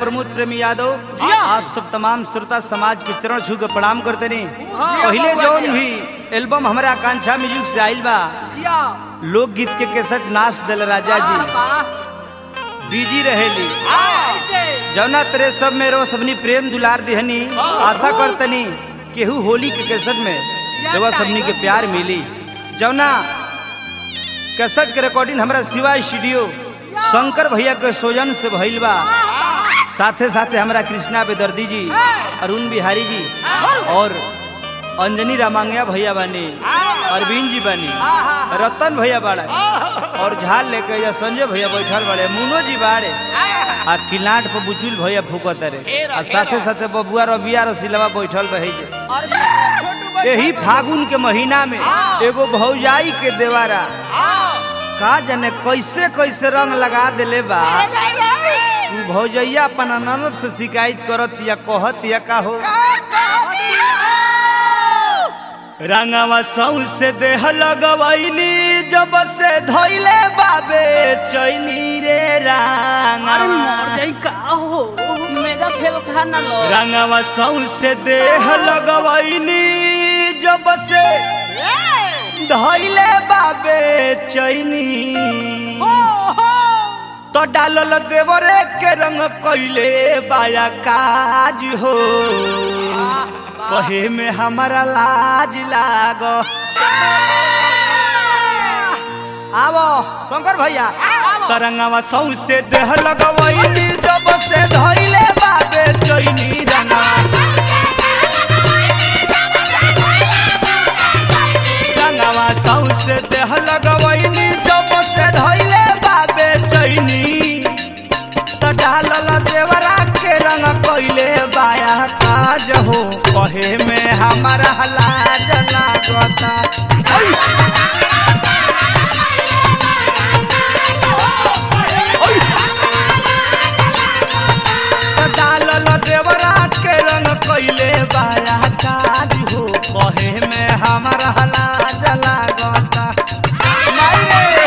प्रमोद प्रेमी यादव जिया। आप सब तमाम श्रोता समाज के चरण छू के प्रणाम करते नहीं हाँ। पहले जिया, जौन जिया। भी एल्बम हमारा आकांक्षा म्यूजिक से आइल बा जिया लोकगीत के केसट नाच दिल राजा जी बिजी रहेली जौना तेरे सब में रो सबनी प्रेम दुलार दिहनी आशा करतनी केहू होली के केसट में देवा सबनी के प्यार मिली जौना केसट के रिकॉर्डिंग हमारा शिवा स्टूडियो शंकर भैया के सोजन से भइल बा साथे साथे हमारा कृष्णा बेदर्दी जी अरुण बिहारी जी और अंजनी रामांगया भैया बानी अरविंद जी बानी रतन भैया बाड़ा और झाल लेके या संजय भैया बैठल बाड़े मुनो जी बाड़े आ किलाट पर बुचुल भैया फूकत रे आ साथे साथे बबुआ रबिया रसिलवा बैठल रहे जे यही फागुन के महीना में एगो भौजाई के देवारा का जाने कैसे कैसे रंग लगा देले बा तू भौजैया अपन ननद से शिकायत करत या कहत या का हो रंगवा सौ से देह लगवैनी जब से धैले बाबे चैनी रे अरे रंगवा मर जाई का हो मेगा फेल खा ना लो रंगवा सौ से देह लगवैनी जब से धैले बाबे चैनी तो डालल देवरे के रंग कैले बाया काज हो कहे में हमारा लाज लाग आवो शंकर भैया तरंगवा सौ से देह लगवैनी जब से धैले बाबे चैनी रंगवा रंगवा सौ से देह लगवैनी जब से धैले बाबे चैनी त डालल देवरा के रंग कैले बाया काज हो कहे में हमारा लाज लागता ऐ! त डालल देवरा के रंग कैले बाया काज हो कहे में हमारा लाज लागता माई रे!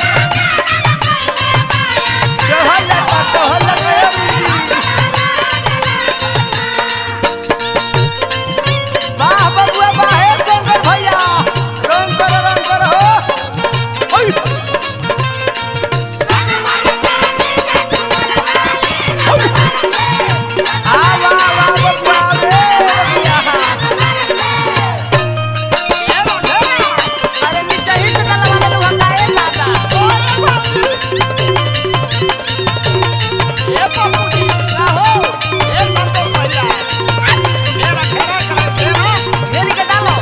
चहल लगा, चहल लगा, ए बुढ़ी। वाह बबुआ वाह हे शंकर भैया रंग करो रंग करो हो ओय आ वाह वाह बबुआ रे बबुआ अरे नीचे ही से लगा ले लगा ए दादा ए पपुड़ी का हो ए संतोष भैया मेरा खेला कर देना घेरी के डालो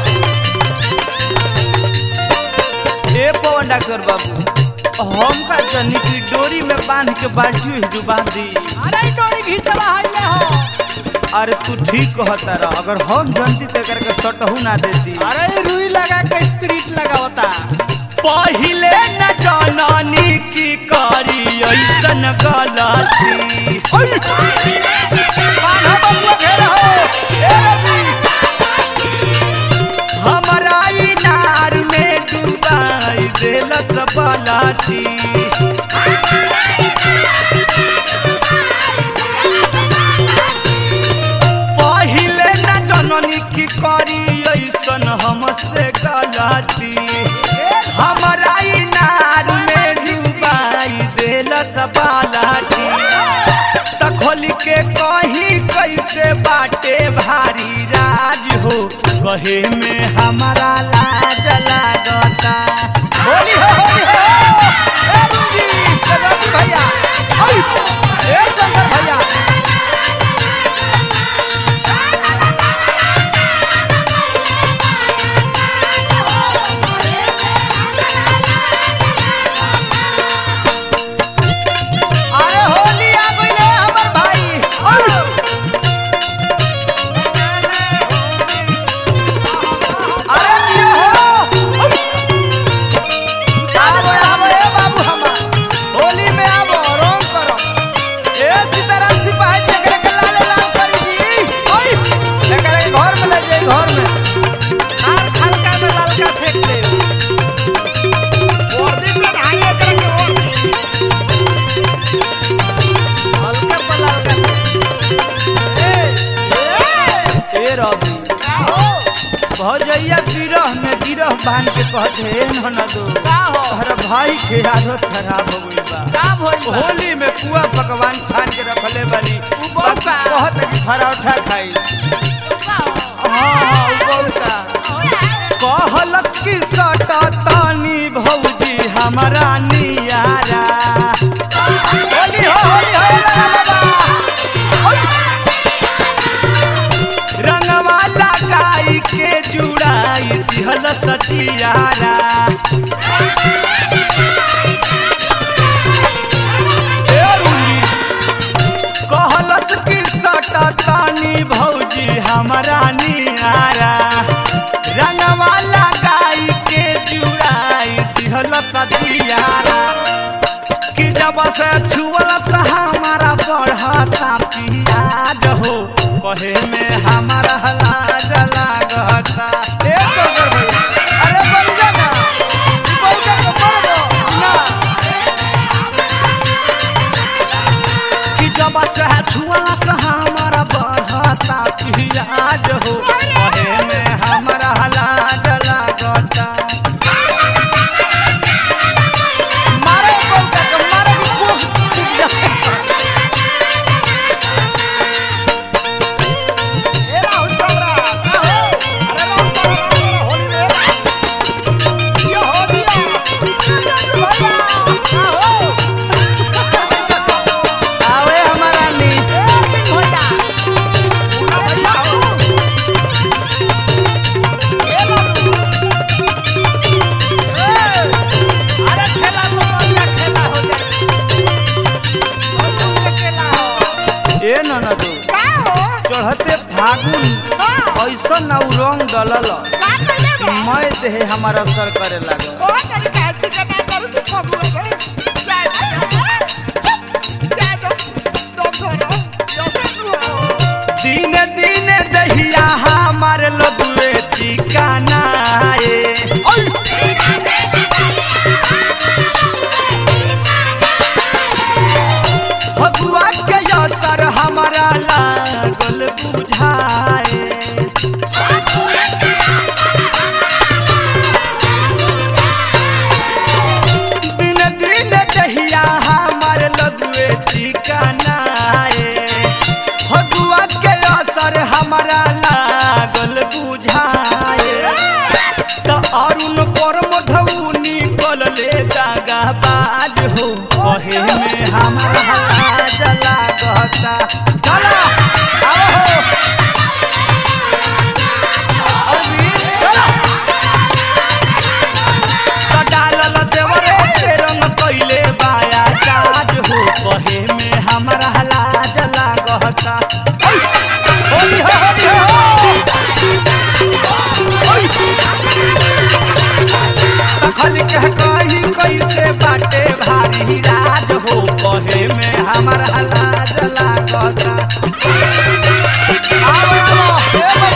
ए पवन डॉक्टर बाबू हम का जनी की डोरी में बांध के बाल्टी में डुबा दी अरे ई डोरी घीचवा हइले हो अरे तू ठीक कहता रह अगर हम जनती ते करके सटहू ना देती अरे ई रुई लगा के स्पिरिट लगावता पहिले न जननी की करी ऐसन गलती बांधा बबुआ घेरा हो, ए रवि। हमरा इनार में डुबाई देलस बलाठी पहिले न जननी की करी ऐसन हमसे गलती हमरा इनार में डुबाई देलस बलाठी त खोल के कहीं कैसे बाटे भारी राज हो कहे में हमारा लाज लागता होली हो होली हो ए रूबी, ए रवि भैया ओय, ए शंकर भैया अरे होली आ गइले हमर भाई ओय। अरे दिया हो भौजैया बिरह में बिरह बांध के कहते हे ननदो का हो तोहरा भाई के आदत खराब हो गई बा का भइल बा होली में पुआ पकवान छान के रखले बानी उ बहुत बा। कहत कि पराठा खाई का हो हाँ हाँ उ बहुत बा। कहलस की सटा तानी भौजी हमारा नियारा होली हो होली हो ला ला ला। रंगवा लगाई के जुड़ाई दिहल सचियारा ए रुली, कहलस की सटा तानी भौजी हमारा नियारा रंगवा लगाई के जुड़ाई दिहल सचियारा कि जब से छुअल से हमारा बढ़ता पियाज हो कहे में हमारा लाज लागता ए टोकर भैया, अरे बन जा ना ई बौका के मर दो ना कि जब से छुअल से हमारा बढ़ता पियाज हो कहे में हमारा लाज लागता मारे बौका के मारे के कोख टूट जाए ए राहुल सबरा का हो अरे राहुल सबरा होली में ये हो दिया भैया का हो आवे हमारा नी ए भैया पूरा भैया हो ए बाबू ए अरे खेला तो बढ़िया खेला हो जाए और तुम खेला हो ए ननदो का हो चढ़ते फागुन ऐसा ना उ रंग डलल मैं देहे हमारा असर करे लागल दिन दिन दहिया हमार लदुए ठिकाना ए भगुआ के असर हमारा लागल बुझाए दिन दिन दहिया हमार लदुए ठिकाना ए भगुआ के असर हमारा लागल बुझाए त अरुण पर मधुनी कलले दागा बाज हो कहे में हमारा लाज लागता चला आओ हो अरविंद, चला। त डालल देवरे के रंग कइले बाया काज हो कहे में हमारा लाज लागता ओइ, होली हो होली हो ओइ। तखल के कही कैसे बाटे भारी राज हो कहे में हमारा लाज लागता आओ आओ ए